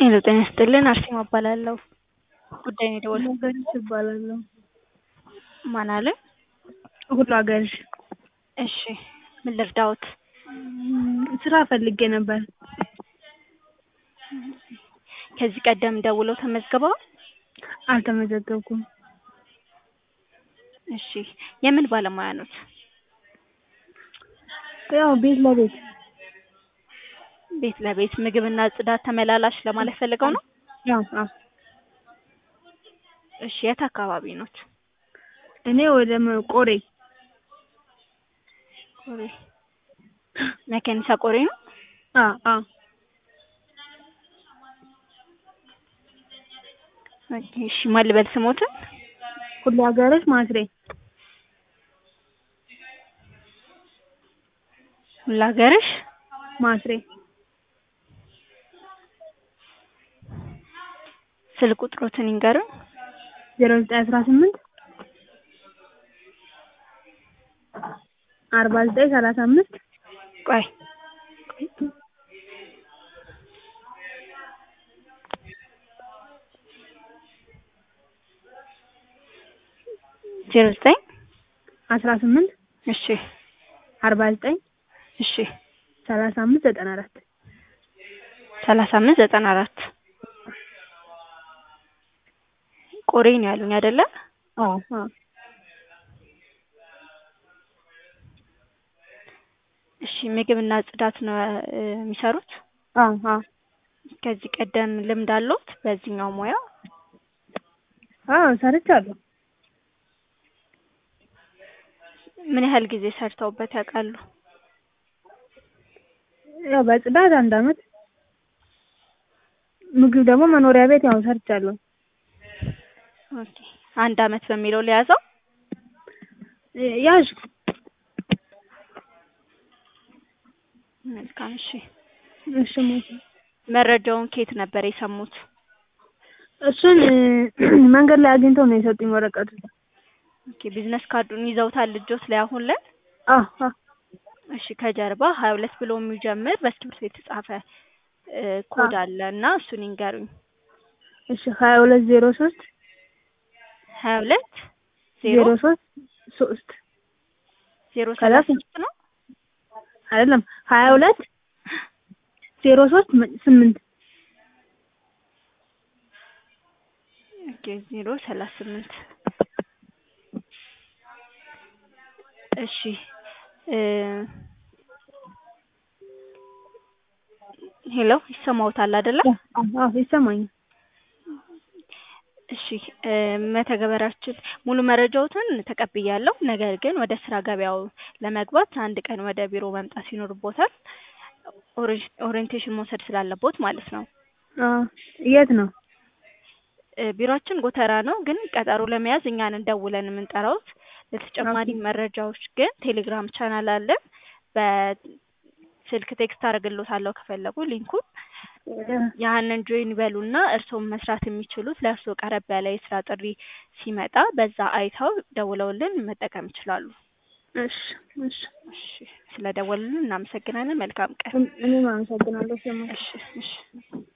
ሄሎ ጤና ይስጥልን አርሴማ እባላለሁ። ጉዳይ ነው የደወልኩት። ሀገርሽ እባላለሁ። ማን አለ? ሁሉ ሀገርሽ። እሺ ምን ልርዳዎት? ስራ ፈልጌ ነበር። ከዚህ ቀደም ደውለው ተመዝግበዋል? አልተመዘገብኩም። እሺ የምን ባለሙያ ኖት? ያው ቤት ለቤት ቤት ለቤት ምግብና ጽዳት ተመላላሽ ለማለት ፈልገው ነው? ያው አዎ። እሺ የት አካባቢ ኖት? እኔ ወደ መ- ቆሬ ቆሬ መከኒሳ ቆሬ ነው? አዎ አዎ ኦኬ እሺ ማን ልበል ስሞትን? ሁሉ ሀገርሽ ማስሬ ሁላገርሽ ማስሬ ስልክ ቁጥሮትን ይንገሩን። ዜሮ ዘጠኝ አስራ ስምንት አርባ ዘጠኝ ሰላሳ አምስት ቆይ ዜሮ ዘጠኝ አስራ ስምንት እሺ አርባ ዘጠኝ እሺ ሰላሳ አምስት ዘጠና አራት ሰላሳ አምስት ዘጠና አራት ቆሬ ነው ያሉኝ አይደለ? አዎ አዎ እሺ ምግብና ጽዳት ነው እ የሚሰሩት? አዎ አዎ ከዚህ ቀደም ልምድ አለዎት በዚህኛው ሙያ? አዎ ሰርቻለሁ። ምን ያህል ጊዜ ሰርተውበት ያውቃሉ? ያው በጽዳት አንድ አመት ምግብ ደግሞ መኖሪያ ቤት ያው ሰርቻለሁ። ኦኬ አንድ አመት በሚለው ለያዘው? እ- ያዥ መልካም እሺ። እሺ ሞት መረጃውን ከየት ነበር የሰሙት? እሱን እ መንገድ ላይ አግኝተው ነው የሰጡኝ ወረቀቱ። ኦኬ ቢዝነስ ካርዱን ይዘውታል ልጆት ላይ አሁን ላይ? አዎ አዎ እሺ ከጀርባ ሀያ ሁለት ብሎ የሚጀምር በእስክሪብቶ የተጻፈ እ ኮድ አለ እና እሱን ይንገሩኝ። እሺ ሀያ ሁለት ዜሮ ሶስት ሀያ ሁለት ዜሮ ዜሮ ሶስት ሶስት ዜሮ ከዛ ሰላሳ ስንት? ሶስት ነው? አይደለም ሀያ ሁለት ዜሮ ሶስት ም- ስምንት ኦኬ ዜሮ ሰላሳ ስምንት እሺ እ ሄሎ ይሰማዎታል አይደለ? አዎ አዎ ይሰማኛል። እሺ እ መተግበሪያችን ሙሉ መረጃዎትን ተቀብያለሁ። ነገር ግን ወደ ስራ ገበያው ለመግባት አንድ ቀን ወደ ቢሮ መምጣት ይኖርቦታል። ኦሪ- ኦሪየንቴሽን መውሰድ ስላለቦት ማለት ነው። አዎ የት ነው? እ ቢሮአችን ጎተራ ነው፣ ግን ቀጠሮ ለመያዝ እኛን ደውለን የምንጠራዎት። ለተጨማሪ መረጃዎች ግን ቴሌግራም ቻናል አለን። በስልክ ቴክስት አደርግልዎታለሁ ከፈለጉ ሊንኩን ያንን ጆይን ይበሉና እርስዎም መስራት የሚችሉት ለእርስዎ ቀረብ ያለ የስራ ጥሪ ሲመጣ በዛ አይተው ደውለውልን መጠቀም ይችላሉ። እሺ እሺ እሺ ስለደወሉልን እናመሰግናለን። መልካም ቀን። እኔም አመሰግናለሁ። ስማ እሺ እሺ